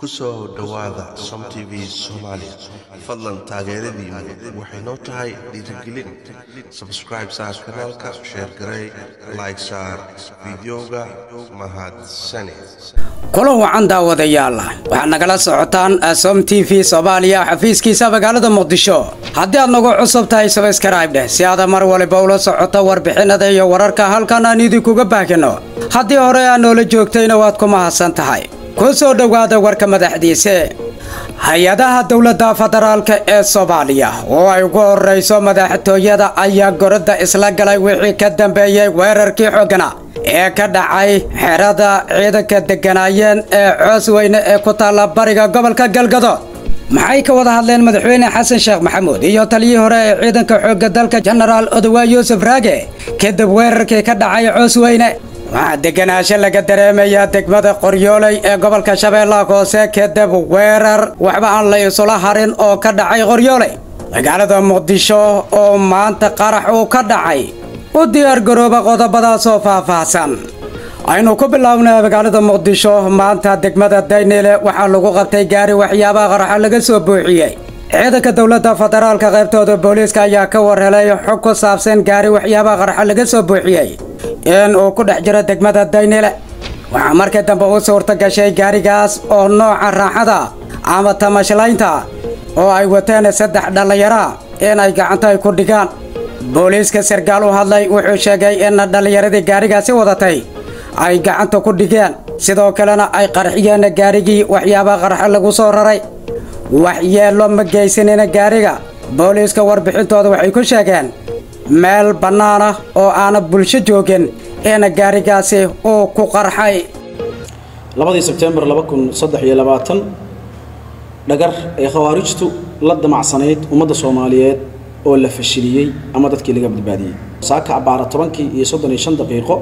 ku soo dhowaada som t v soomaali fadlan taageeradiinu waxay noo tahay dhiirigelin sabscribe saar kanaalka sheer garey like saar fideoga mahadsane kulan wacan daawadayaal waxaad nagala socotaan som t v soomaaliya xafiiskiisa magaalada muqdisho haddii aad nagu cusub tahay sabskrayb dheh si aada mar waliba ula socoto warbixinada iyo wararka halkan aan idinkuga baahino haddii hore aad noola joogtayna waad ku mahadsan tahay ku soo dhowaada warka madaxdiise hay-adaha dowladda federaalka ee soomaaliya oo ay ugu horrayso madaxtooyada ayaa goradda isla galay wixii ka dambeeyey weerarkii xoogana ee ka dhacay xerada ciidanka degganaayeen ee coos weyne ee ku taalla bariga gobolka galgado maxay ka wada hadleen madaxweyne xasan sheekh maxamuud iyo taliyii hore ee ciidanka xoogga dalka jenaraal odowa yuusuf raage kadib weerarkii ka dhacay coos weyne waxaa degganaasho laga dareemayaa degmada qoryooley ee gobolka shabeellaha hoose kadib weerar waxba aan la isula harin oo ka dhacay qoryooley magaalada muqdisho oo maanta qarax uu ka dhacay u diyaargarooba qodobadaasoo faahfaahsan aynu ku bilownay magaalada muqdisho maanta degmada dayniile waxaa lagu qabtay gaari waxyaabaha qaraxa laga soo buuxiyey ciidanka dowladda federaalka qaybtooda booliiska ayaa ka warhelay xog ku saabsan gaari waxyaabaha qaraxa laga soo buuxiyey in uu ku dhex jiro degmada daynile waxaa markii dambe u suurta gashay gaarigaas oo nooca raaxada ama tamashlaynta oo ay wateen saddex dhallinyara inay gacanta ay ku dhigaan booliiska sarkaal u hadlay wuxuu sheegay in dhallinyaradii gaarigaasi wadatay ay gacanta ku dhigeen sidoo kalena ay qarxiyeen gaarigii waxyaabaha qarxa lagu soo raray waxyeello ma geysanina gaariga booliiska warbixintooda waxay ku sheegeen meel bannaan ah oo aana bulsho joogin in gaarigaasi uu ku qarxay labadii sebtembar laba kun saddex iyo labaatan dhagar ee khawaarijtu la damacsanayd ummadda soomaaliyeed oo la fashiliyey ama dadkii laga badbaadiyey saaka abbaara tobankii iyo soddon iyo shan daqiiqo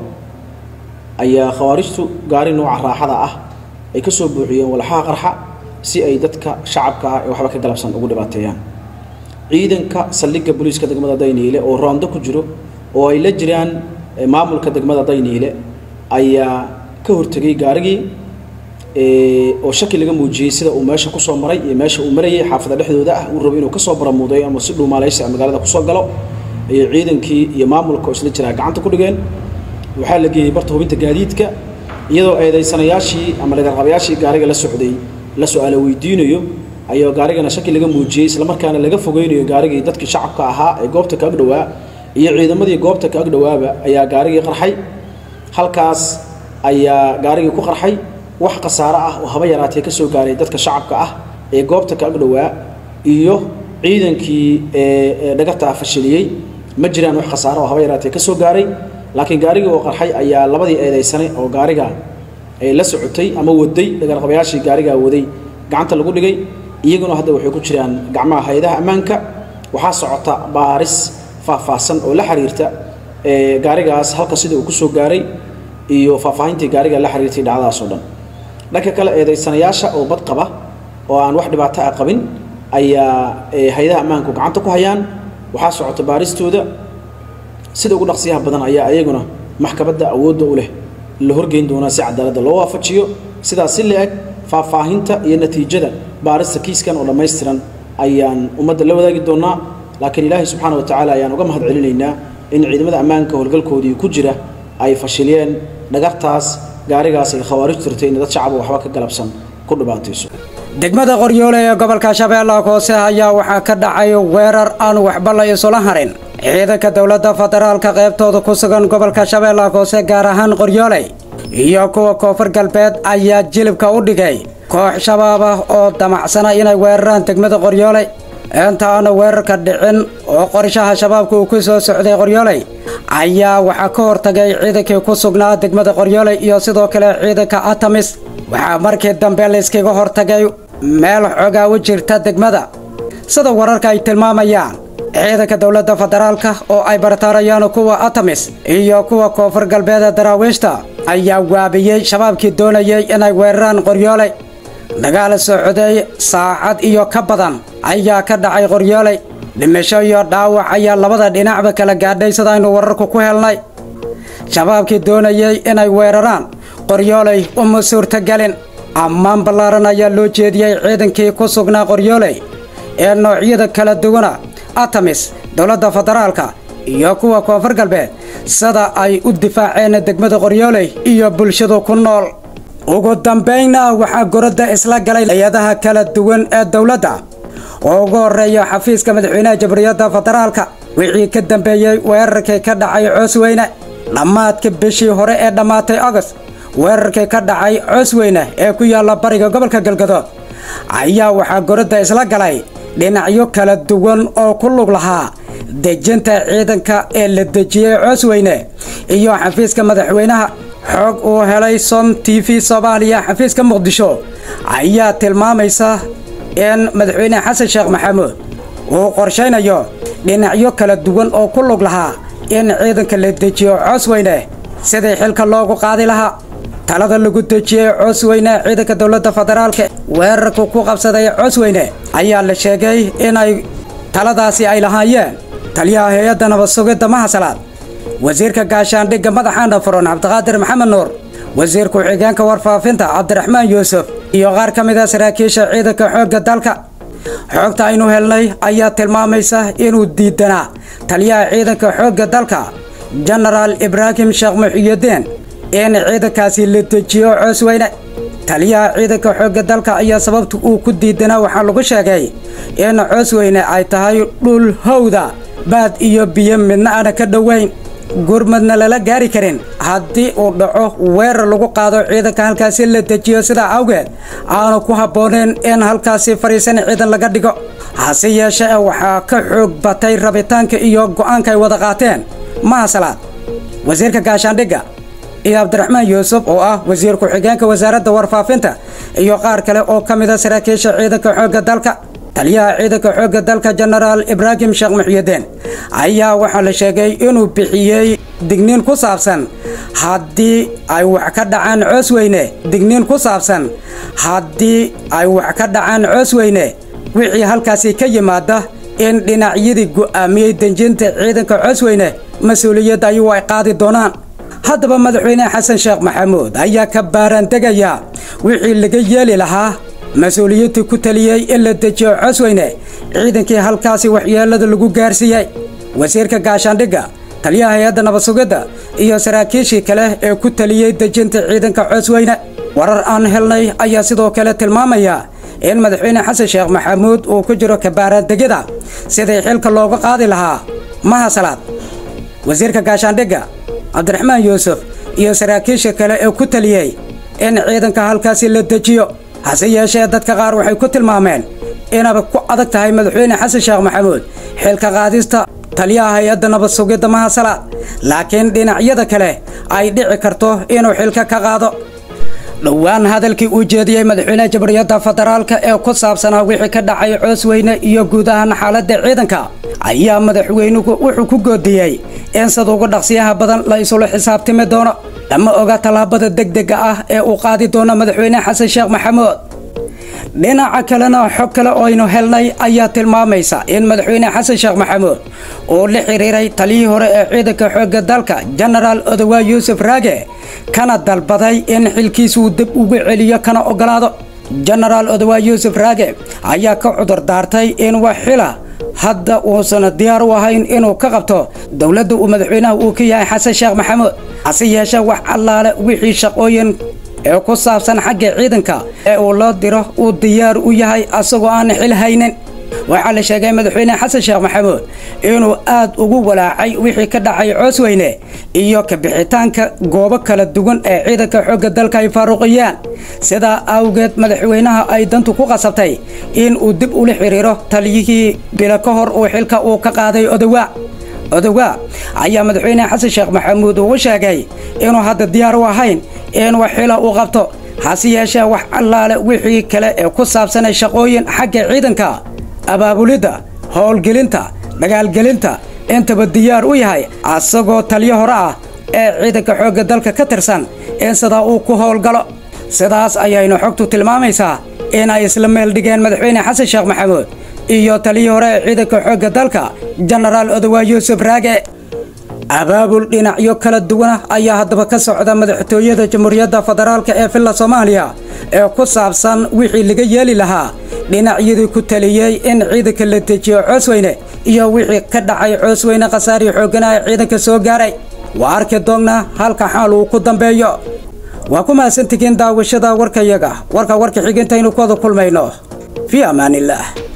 ayaa khawaarijtu gaari nooca raaxada ah ay ka soo buuxiyeen walxaha qarxa si ay dadka shacabka ah ee waxba ka galabsan ugu dhibaateeyaan ciidanka saldhigga booliiska degmada dayniile oo roondo ku jiro oo ay la jiraan maamulka degmada dayniile ayaa ka hortegay gaarigii oo shaki laga muujiyey sida uu meesha kusoo maray iyo meesha uu marayay xaafada dhexdooda ah uu rabo inuu kasoo baramuudeeyo ama si dhuumaalaysi magaalada kusoo galo ayay ciidankii iyo maamulka oo isla jiraa gacanta ku dhigeen waxaa la geeyey barta hubinta gaadiidka iyadoo eedaysanayaashii ama dhagarqabayaashii gaariga la socday la su-aala weydiinayo ayuu gaarigana shaki laga muujiyey islamarkaana laga fogeynayo gaarigii dadkii shacabka ahaa ee goobta ka agdhowaa iyo ciidamadii goobta ka agdhowaaba ayaa gaarigii qarxay halkaas ayaa gaarigii ku qarxay wax khasaaro ah oo haba yaraatee ka soo gaaray dadka shacabka ah ee goobta ka agdhowaa iyo ciidankii ee dhagartaa fashiliyey ma jiraan wax khasaaro oo haba yaraatee ka soo gaaray laakiin gaarigii oo qarxay ayaa labadii eedaysanay oo gaariga ay la socotay ama waday dhagarqabayaashii gaarigaa waday gacanta lagu dhigay iyaguna hadda waxay ku jiraan gacmaha hay-adaha ammaanka waxaa socota baaris faahfaahsan oo la xiriirta gaarigaas halka sida uu kusoo gaaray iyo faahfaahintii gaariga la xiriirtay dhacdadaas oo dhan dhanka kale eedaysanayaasha oo bad qaba oo aan wax dhibaato ah qabin ayaa hay-adaha ammaanku gacanta ku hayaan waxaa socota baaristooda sida ugu dhaqsiyaha badan ayaa iyaguna maxkamadda awoodda u leh la horgeyn doonaa si cadaaladda loo waafajiyo sidaas si la-eg faahfaahinta iyo natiijada baarista kiiskan oo dhammaystiran ayaan ummadda la wadaagi doonaa laakiin ilaahay subxaana wa tacaala ayaan uga mahad celinaynaa in ciidamada ammaanka howlgalkoodii ku jira ay fashiliyeen dhagartaas gaarigaas ay khawaarijtu tirtay in dad shacaba waxba ka galabsan ku dhibaatayso degmada qoryoole ee gobolka shabeellaha hoose ayaa waxaa ka dhacay weerar aan waxba la isula harin ciidanka dowladda federaalka qaybtooda ku sugan gobolka shabeellaha hoose gaar ahaan qoryooley iyo kuwa koonfur galbeed ayaa jilibka u dhigay koox shabaab ah oo damacsana inay weeraraan degmada qoryooley inta aana weerarka dhicin oo qorshaha shabaabka uu ku soo socday qoryooley ayaa waxaa ka hortagay ciidankii ku sugnaa degmada qoryooley iyo sidoo kale ciidanka atamis waxaa markii dambe layskaga hortagay meel xoogaa u jirta degmada sida wararka ay tilmaamayaan ciidanka dowladda federaalka oo ay bartaarayaan kuwa atamis iyo kuwa koonfur galbeeda daraawiishta ayaa waabiyey shabaabkii doonayay inay weeraraan qoryooley dagaal socday saacad iyo ka badan ayaa ka dhacay qoryooley dhimasho iyo dhaawac ayaa labada dhinacba kala gaadhay sidaaynu wararku ku helnay shabaabkii doonayay inay weeraraan qoryooley uma suurtagelin ammaan ballaaran ayaa loo jeediyey ciidankii ku sugnaa qoryooley ee noocyada kala duwana atamis dowladda federaalka iyo kuwa koonfur galbeed sida ay u difaaceen degmada qoryooley iyo bulshadu ku nool ugu dambaynna waxaa goradda isla galay hay-adaha kala duwan ee dowladda oo ugu horreeya xafiiska madaxweynaha jamhuuriyadda federaalka wixii ka dambeeyey weerarkii ka dhacay coosweyne dhammaadka bishii hore ee dhammaatay agost weerarkii ka dhacay coosweyne ee ku yaalla bariga gobolka galgadood ayaa waxaa goradda isla galay dhinacyo kala duwan oo ku lug lahaa dejinta ciidanka ee la dejiyey coosweyne iyo xafiiska madaxweynaha xoog uu helay som t v soomaaliya xafiiska muqdisho ayaa tilmaamaysa in madaxweyne xasan sheekh maxamuud uu qorshaynayo dhinacyo kala duwan oo ku lug lahaa in ciidanka la dejiyo coosweyne sidii xilka loogu qaadi lahaa talada lagu dejiyey coosweyne ciidanka dowladda federaalka weerarku ku qabsaday coosweyne ayaa la sheegay inay taladaasi ay lahaayeen taliyaha hay-adda nabad sugidda mahasalaad wasiirka gaashaandhigga madaxaana furan cabdiqaadir maxamed nuur wasiir ku-xigeenka warfaafinta cabdiraxmaan yuusuf iyo qaar ka mid a saraakiisha ciidanka xoogga dalka xoogta aynu helnay ayaa tilmaamaysa inuu diidanaa taliyaha ciidanka xoogga dalka jenaraal ibraahim sheekh muxiyudiin in ciidankaasi la dejiyo coosweyne taliyaha ciidanka xoogga dalka ayaa sababta uu ku diidanaa waxaa lagu sheegay in coosweyne ay tahay dhul howda baad iyo biyo midna aana ka dhoweyn gurmadna lala gaari karin haddii uu dhaco weerar lagu qaado ciidanka halkaasi la dejiyo sidaa awgeed aanu ku habbooneen in halkaasi fadhiisan ciidan laga dhigo hase yeeshee waxaa ka xoog batay rabitaanka iyo go'aanka ay wada qaateen mahasalaad wasiirka gaashaandhigga iyo cabdiraxmaan yuusuf oo ah wasiir ku-xigeenka wasaaradda warfaafinta iyo qaar kale oo ka mid a saraakiisha ciidanka xoogga dalka taliyaha ciidanka xoogga dalka jenaraal ibraahim sheekh muxyudiin ayaa waxaa la sheegay inuu bixiyey digniin ku saabsan haddii ay wax ka dhacaan coosweyne digniin ku saabsan haddii ay wax ka dhacaan coosweyne wixii halkaasi ka yimaada in dhinacyadii go'aamiyey denjinta ciidanka coosweyne mas-uuliyadda ayuu ay qaadi doonaan haddaba madaxweyne xasan sheekh maxamuud ayaa ka baaraandegaya wixii laga yeeli lahaa mas-uuliyadii ku taliyey in la dejiyo coosweyne ciidankii halkaasi waxyeelada lagu gaarsiiyey wasiirka gaashaandhigga taliyaha hay-adda nabad sugidda iyo saraakiishii kale ee ku taliyey dejinta ciidanka coosweyne warar aan helnay ayaa sidoo kale tilmaamaya in madaxweyne xasan sheekh maxamuud uu ku jiro kabaaraandegyada sidii xilka looga qaadi lahaa mahasalaad wasiirka gaashaandhigga cabdiraxmaan yuusuf iyo saraakiisha kale ee ku taliyey in ciidanka halkaasi la dejiyo hase yeeshee dadka qaar waxay ku tilmaameen inaba ku adag tahay madaxweyne xasan sheekh maxamuud xilka qaadista taliyaha hay-adda nabad sugidda mahasalaad laakiin dhinacyada kale ay dhici karto inuu xilka ka qaado dhowaan hadalkii uu jeediyey madaxweynaha jamhuuriyadda federaalka ee ku saabsanaa wixii ka dhacay coosweyne iyo guud ahaan xaaladda ciidanka ayaa madaxweynuhu wuxuu ku goodiyey in sida ugu dhaqsiyaha badan la isula xisaabtimi doono lama oga tallaabada degdega ah ee uu qaadi doono madaxweyne xasan sheekh maxamuud dhinaca kalena xog kale oo aynu helnay ayaa tilmaamaysa in madaxweyne xasan sheekh maxamuud uu la xiriiray taliyihii hore ee ciidanka xoogga dalka jenaraal odowaa yuusuf raage kana dalbaday in xilkiisuu dib ugu celiyo kana ogolaado jenaraal odowaa yuusuf raage ayaa ka cudur daartay in wax xila hadda uusan diyaar u ahayn inuu ka qabto dowladda uu madaxweynaha uu ka yahay xasan sheekh maxamuud hase yeeshee wax allaale wixii shaqooyin ee ku saabsan xagga ciidanka ee uu loo diro uu diyaar u yahay asagoo aan xil haynin waxaa la sheegay madaxweyne xasan sheekh maxamuud inuu aad ugu walaacay wixii ka dhacay coosweyne iyo kabixitaanka goobo kala duwan ee ciidanka xoogga dalka ay faaruqiyaan sidaa awgeed madaxweynaha ay dantu ku qasabtay in uu dib ula xiriiro taliyihii bilo ka hor uu xilka uu ka qaaday odowaa odowaa ayaa madaxweyne xasan sheekh maxamuud ugu sheegay inuu hadda diyaar u ahayn in wax xila uu qabto hase yeeshee wax allaale wixii kale ee ku saabsanay shaqooyin xagga ciidanka abaabulidda howlgelinta dagaalgelinta intaba diyaar u yahay asagoo taliyo hore ah ee ciidanka xoogga dalka ka tirsan in sidaa uu ku howlgalo sidaas ayaynu xogtu tilmaamaysaa in ay isla meel dhigeen madaxweyne xasan sheekh maxamuud iyo taliyii hore ee ciidanka xoogga dalka jenaraal odowaa yuusuf raage abaabul dhinacyo kala duwana ayaa haddaba ka socda madaxtooyada jamhuuriyadda federaalk ee villa soomaaliya ee ku saabsan wixii laga yeeli lahaa dhinacyadii ku taliyey in ciidanka la dejiyo coosweyne iyo wixii ka dhacay coosweyne khasaarii xooggana ee ciidanka soo gaaray waa arki doonnaa halka xaal uu ku dambeeyo waa ku mahadsantihiin daawashada warkayaga warka warka xigintaynu ku wada kulmayno fii ammaanillaah